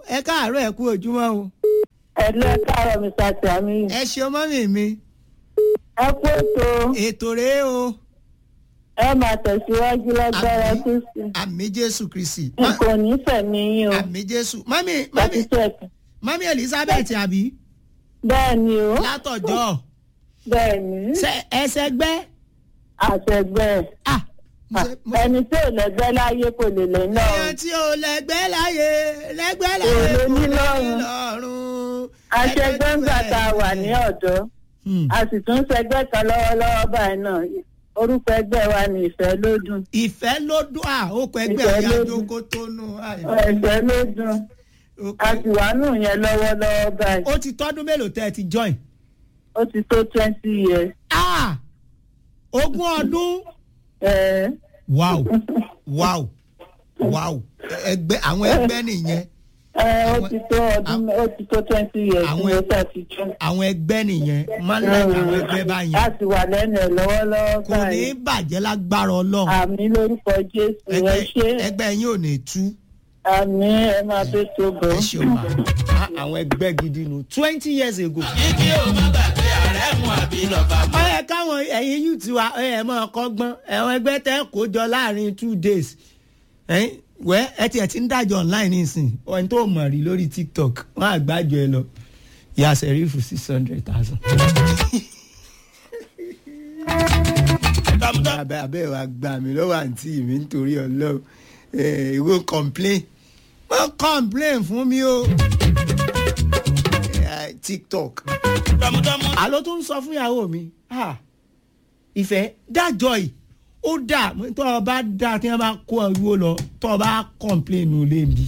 ẹ káàárọ̀ ẹ kú ojúmọ́ o. ẹ̀lú ẹ káàárọ̀ mi sàtì àmì ẹ ṣeun mọ́mì mi ẹ kú ètò ètò rèé o ẹ máa tẹ̀síwájú lágbára Àmín. kristi àmì jésù kristi n kò ní fẹ̀mí yín o àmì jésù mọ́mì mọ́mì satisfaction mọ́mì elizabeth àbí bẹ́ẹ̀ ni o látọ̀jọ́ bẹ́ẹ̀ ni Ṣé- ẹsẹ̀ gbẹ́ àtẹ̀gbẹ́ ah mo ṣe- mo- ẹni tí ò lẹ́gbẹ́ láyé kò lè lẹ́ náà èèyàn tí ò lẹ́gbẹ́ láyé lẹ́gbẹ́ láyé Kò lè kò ní lè ní lọ́rùn. lọ́rùn. àṣẹgbẹ́ ń gbà tá a wà ní ọ̀dọ́ Hmm. a sì tún ṣẹgbẹ́ kan lọ́wọ́lọ́wọ́ báyìí náà orúkọ ẹgbẹ́ wa ní ìfẹ́ lódùn ìfẹ́ ló dún à ó kọ ẹgbẹ́ Ìfẹ́ ọ̀yà ló dún. jókòó tó nù. à, ìfẹ́ lódùn ó a kọ- sì wà nù yẹn lọ́wọ́lọ́wọ́ báyìí ó ti tọ́dún mélòó tẹ́ ẹ ti join. ó ti tó twenty years. ah ogún ọdún. Eh, wow wow wow ẹgbẹ́ àwọn ẹgbẹ́ nìyẹn eh, ó ti tó ọdún ó ti tó twenty years Àwọn- ní ọjọ́ àtijọ́. àwọn ẹgbẹ́ nìyẹn máa ń láì àwọn ẹgbẹ́ báyẹn a sì wà lẹ́nu ẹ̀ lọ́wọ́lọ́wọ́ kò ní báyìí í bàjẹ́ lágbára ọlọ́run àmì lórúkọ jésù ẹ ẹgbẹ́ ṣé ẹgbẹ́ yín ò ní tú àmì ẹ máa tó tó bọ̀. ẹ ṣe òmà àwọn ẹgbẹ́ gidi nù twenty years ago. kíkí o má gbàgbé ààrẹ mú àbí lọ́ba mú. ó yẹ káwọn ẹ̀yin yìí ti wa ẹ̀ mọ́ ọkọ́gbọ́n ẹ̀wọ̀n ẹgbẹ́ tẹ́ kó jọ láàrin two days ẹ̀yin wẹ́ ẹ tiẹ̀ ti ń dájọ́ online nísìn ọ̀hún tó mọ̀ rí lórí tiktok wọ́n á gbájọ ẹ lọ ìyá sẹ́rífù six hundred thousand. tọmọtọ abẹ́ abẹ́ wa gbà mí lọ́wọ́ àǹtí mi nítorí ọlọ́run ẹ̀ ìwọ complain wọ́n complain fún mi o Eh, tiktok tọmọtọmọ. àló tó ń sọ fún ìyàwó mi ah, ìfẹ́ dájọ́ yìí ó dà tó o bá dà tí wọ́n bá kó ẹrú lọ tó o bá complain nù lé mi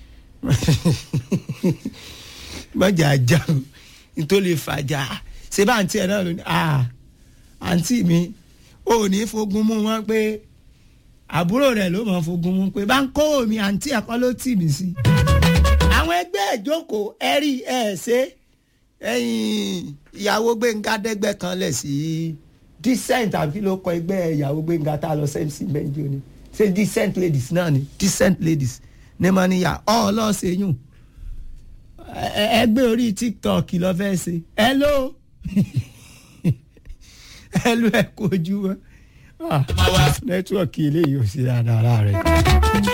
mọ̀jà ajá o nítorí lè fàjà ṣé bá àǹtí ẹ̀ náà ló ní ah, àǹtí mi ò ní fogun mú wọn pé àbúrò rẹ̀ ló mọ̀ fogun mú pé bá ń kó mi àǹtí ẹ̀kọ́ ló tì mí sí àwọn ẹgbẹ́ ìjókòó ẹ̀rí ẹ̀ ṣe ẹ̀yìn ìyàwó gbẹ̀ngà dẹ́gbẹ́ kan lẹ̀ sí decent àbí ló kọ ẹgbẹ́ ìyàwó gbẹ̀ngà tá a lọ sẹ́ǹsì mẹ́jọ ni ṣé decent ladies náà ni decent ladies ní mo níyà ọ́ ọlọ́ọ̀ṣẹ́yùn ẹgbẹ́ orí tiktok lọ fẹ́ ṣe hello hello ẹ kojú wọn nẹ́tíwọ̀kì eléyìí ò sí dáadáa rẹ̀.